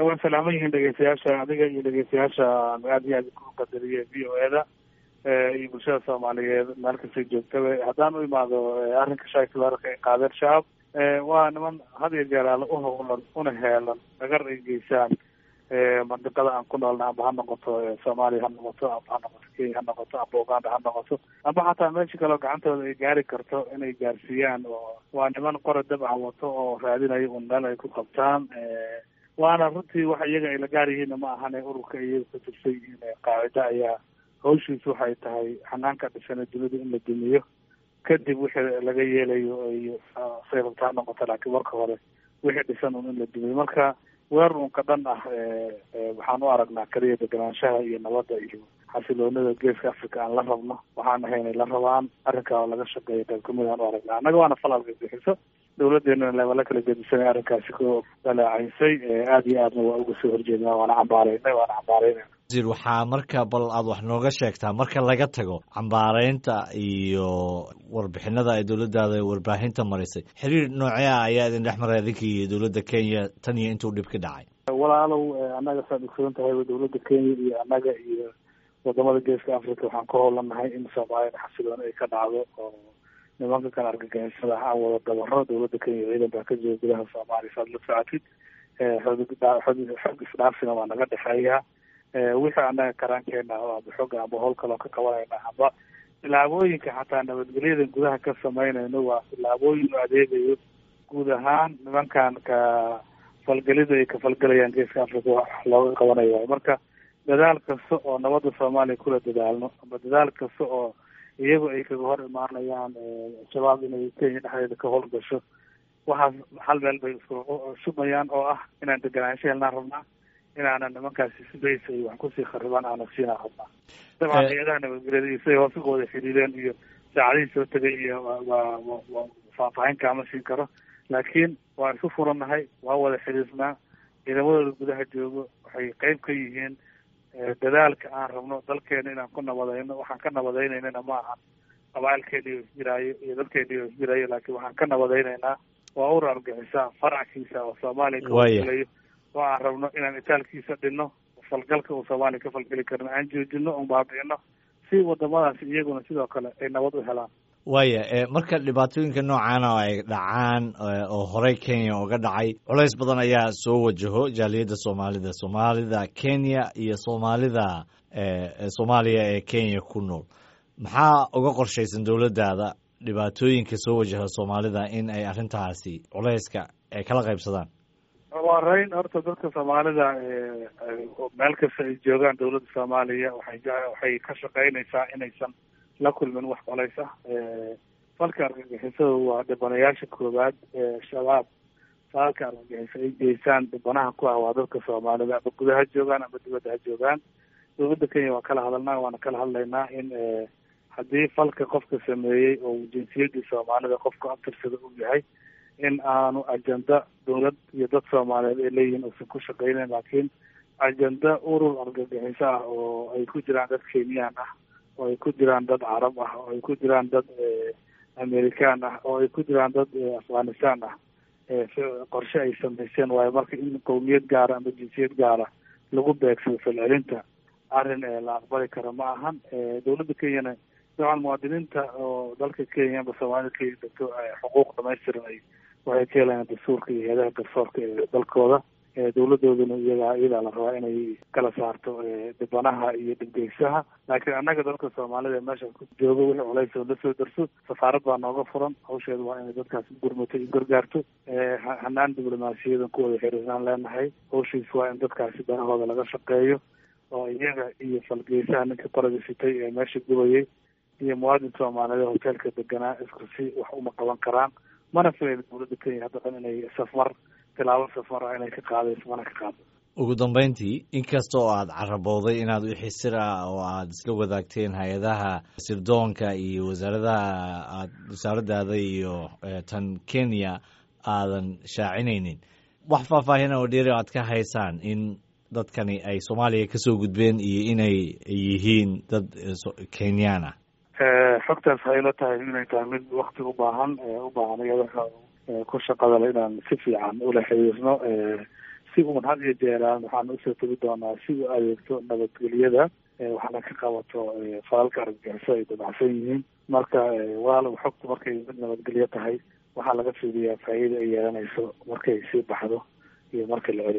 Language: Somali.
waa salaaman yihiin dhegeystayaasha adiga iyo dhegeystayaasha aad iyo aad ku qadariye v o e da iyo bulshada soomaaliyeed meel kastay joogtaba haddaan u imaado arrinka shaaki weerarka ay qaadeen shacab waa niman had iyo jeer aala uhowlan una heelan dhagar ay geysaan mandiqada aan ku noolna amba ha noqoto soomaaliya ha noqoto amba ha noqoto kenya ha noqoto amba uganda ha noqoto amba xataa meesha kaleo gacantooda ay gaari karto inay gaarsiiyaan oo waa niman qora dab ah wato oo raadinayo un meel ay ku qabtaan waana runtii waxa iyaga ay la gaar yihiinna ma ahane ururka iyaga ku tirsay yihiin qaacida ayaa hawshiisu waxay tahay xanaanka dhisana dunida in la dumiyo kadib wixii laga yeelayo iyo say rabtaa noqoto laakiin marka hore wixii dhisan un in la dumiyo marka weerar unka dhan ah waxaan u aragnaa keliya deganaanshaha iyo nabadda iyo xasiloonida geeska africa aan la rabno waxaan ahaynay la rabaan arrinkaa oo laga shaqeeya qayb kamid aan u aragnaa annaga waana falalka bixiso dawladdeena leebala kala gedisanay arrinkaasi ku dalaacaysay aada iyo aadna waa uga soo horjeednaa waana cambaaraynay waana cambaaraynay wasiir waxaa marka bal aad wax nooga sheegtaa marka laga tago cambaaraynta iyo warbixinada ay dowladdaada warbaahinta marisay xiriir noocee ah ayaa idin dhex maray adinka iyo dowladda kenya tan iyo intuu dhib ka dhacay walaalow annaga saad ogsoon tahay dowladda kenya iyo annaga iyo wadamada geeska africa waxaan ka howlanahay in soomaaliyana xasilooni ay ka dhacdo oo nimanka kale argagixisada aan wada dabaro dowladda kenya ciidan baa ka jooga gudaha soomaaliya saad la socotid xog isdhaafsina waa naga dhexeeya wixii annaga karaankeena oo aba xooga amba howl kaloo ka qabanayna amba tilaabooyinka xataa nabadgelyada gudaha ka samaynayno waa tilaabooyin u adeegayo guud ahaan nimankan ka falgelida ay ka falgelayaan geeska africa wax looga qabanayo waay marka dadaal kasta oo nabadda soomaaliya kula dadaalno amba dadaal kasta oo iyagu ay kaga hor imaanayaan shabaab inay kenya dhexdeeda ka howlgasho waxaas hal meel bay isku shubayaan oo ah inaan deganaansho helnaan rabnaa inaanan nimankaasi sidays ay wax kusii kharibaan aanan siinaan rabnaa dabcan hay-adaha nabadgelyada iyo siday hoos uga wada xiriireen iyo saacadihii soo tegay iyo waa wa faahfaahin kaama siin karo laakiin waan isu furannahay waa wada xiriirnaa ciidamadooda gudaha joogo waxay qeyb ka yihiin dadaalka aan rabno dalkeena inaan ku nabadayno waxaan ka nabadaynaynana ma ahan qabaailkeeni oo isjiraayo iyo dadkeeni oo isjiraayo laakiin waxaan ka nabadaynaynaa waa ur argixisa farackiisa oo soomaaliya kawalayo oo aan rabno inaan itaalkiisa dhinno falgalka uu soomaaliya ka falgeli karno aan joojino un baabi'ino si wadamadaasi iyaguna sidoo kale ay nabad u helaan waaya marka dhibaatooyinka noocaana ay dhacaan oo horey kenya uga dhacay culays badan ayaa soo wajaho jaaliyadda soomaalida soomaalida kenya iyo soomaalida soomaaliya ee kenya ku nool maxaa uga qorshaysan dowladdaada dhibaatooyinka soo wajaha soomaalida in ay arrintaasi culayska ay kala qaybsadaan waa rayn horta dadka soomaalida meel kasta ay joogaan dowladda soomaaliya waxay waxay ka shaqeynaysaa inaysan la kulmin wax colays ah falka argagixisada waa dhibanayaasha koowaad ee shabaab falka argagixiso ay geysaan dhibanaha ku ah waa dadka soomaalida ama gudaha joogaan ama dibadda ha joogaan dowladda kenya waa kala hadalnaa waana kala hadlaynaa in haddii falka qofka sameeyey oo jinsiyadii soomaalida qofka abtirsada uu yahay in aanu ajenda dowlad iyo dad soomaaliyeed ay leeyihiin uusan ku shaqeyneyn laakiin ajenda urur argagixiso ah oo ay ku jiraan dad kenyaan ah oo ay ku jiraan dad carab ah oo ay ku jiraan dad american ah oo ay ku jiraan dad afghanistan ah qorshe ay samayseen waayo marka in qowmiyad gaara ama jinsiyad gaara lagu beegsado falcelinta arrin la aqbali karo ma ahan dowladda kenyana dabcan muwaadiniinta oo dalka kenya amba soomaalida kenya degto xuquuq dhamaystiran ay waxay ka helayaan dastuurka iyo hay-adaha garsoorka ee dalkooda dowladooduna iyaga iyadaa la rabaa inay kala saarto dhibanaha iyo dhibgeysaha laakiin annaga dalka soomaalida ee meesha ku joogo wixii culays oo lasoo darso safaarad baa nooga furan hawsheeda waa inay dadkaas gurmato iyo gargaarto hanaan diblomaasiyadan ku wada xiriirnaan leenahay hawshiis waa in dadkaasi danahooda laga shaqeeyo oo iyaga iyo falgeysaha ninka qoriga sitay ee meesha gubayay iyo muwaadin soomaaliyeed hoteelka deganaa isku si wax uma qaban karaan mana filayna dowladda kenya hadda dhan inay safmar tilaabo safmar ah inay ka qaadayso mana ka qaado ugu dambeyntii inkasta oo aad carabowday inaad wixii sir ah oo aad isla wadaagteen hay-adaha sirdoonka iyo wasaaradaha aad wasaaradaada iyo tan kenya aadan shaacinaynin wax faahfaahina oo dheeri aad ka haysaan in dadkani ay soomaaliya kasoo gudbeen iyo inay yihiin dad kenyaan ah xogtaas waxay la tahay inay tahay mid wakti u baahan u baahan iyada ku shaqadale inaan si fiican ula xiriirno si uun had iyo jeeraan waxaan usoo tegi doonaa si u adeegto nabadgelyada waxaana ka qabato falalka argagixiso ay dabacsan yihiin marka walaalow xogtu markay mid nabadgelyo tahay waxaa laga fiiriyaa faa'iida ay yeelanayso markay sii baxdo iyo marka la celiyo